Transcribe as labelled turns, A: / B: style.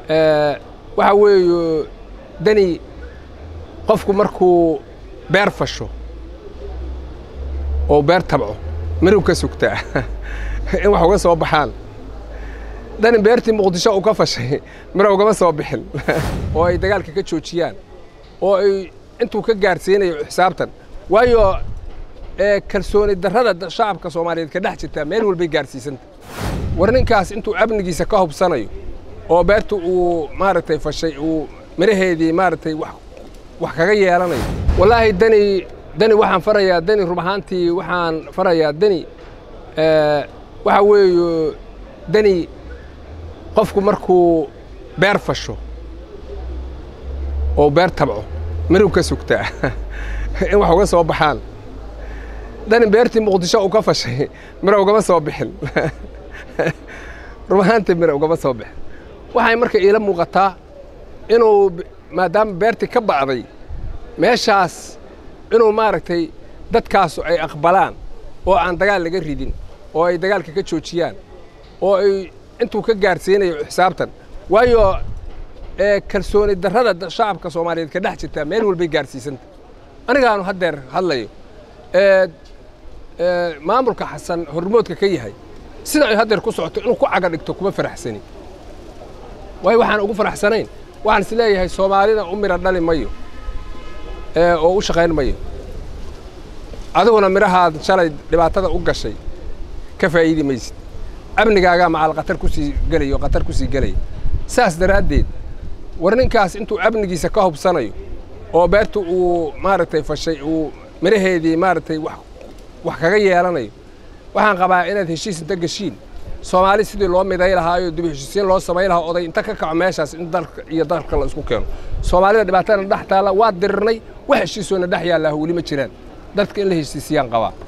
A: waxa weeye dani qofku markuu beer fasho oo beer tabco miruu ka sugtaa in wax uga soo baxaan dani beertii muqdisho uu ka fashay miro ugama soo bixin oo ay dagaalka ka joojiyaan oo ay intuu ka gaarsiinayo xisaabtan waayo kalsooni darrada shacabka soomaaliyeed ka dhex jirtaa meel walbay gaarsiisanta war ninkaas intuu amnigiisa ka hubsanayo oo beerta uu maaragtay fashay uu miraheedii maaragtay wax wax kaga yeelanayo wallaahi dani dani waxaan farayaa dani rub ahaantii waxaan farayaa dani waxa weeye dani qofku markuu beer fasho oo beer tabco miruu ka sugtaa in wax uga soo baxaan dani beertii muqdisho uu ka fashay miro ugama soo bixin rub ahaantii miro ugama soo bixin waxay marka iila muuqataa inuu maadaama beertii ka ba'day meeshaas inuu maaragtay dadkaasu ay aqbalaan oo aan dagaal laga ridin oo ay dagaalka ka joojiyaan oo ay intuu ka gaarsiinayo xisaabtan waayo kalsooni darrada shacabka soomaaliyeed ka dhex jirtaa meel walbay gaarsiisanta anigaanu haddeer hadlayo maamulka xasan hormoodka ka yahay sida ay haddeer ku socoto inuu ku caga dhigto kuma faraxsani waayo waxaan ugu faraxsanayn waxaan is leeyahay soomaalida u midha dhali mayo oo u shaqayn mayo adiguna midhahaad shalay dhibaatada u gashay ka faa'iidi maysid amnigaagaa macal khatar kusii gelaya oo khatar kusii gelaya saas daraaddeed war ninkaas intuu amnigiisa ka hubsanayo oo beerta uu maaragtay fashay uu miraheedii maaragtay wax wax kaga yeelanayo waxaan qabaa inaad heshiis inta geshiin soomaali sidii loo miday lahaayo dib heshiisiin loo samay lahaa oday inta ka kaco meeshaas in dalka iyo dalka la isku keeno soomaalida dhibaatana dhex taalla waa dirirnay wax heshiisoona dhex yaallaaho weli ma jiraan dadka in la heshiisiyaan qabaa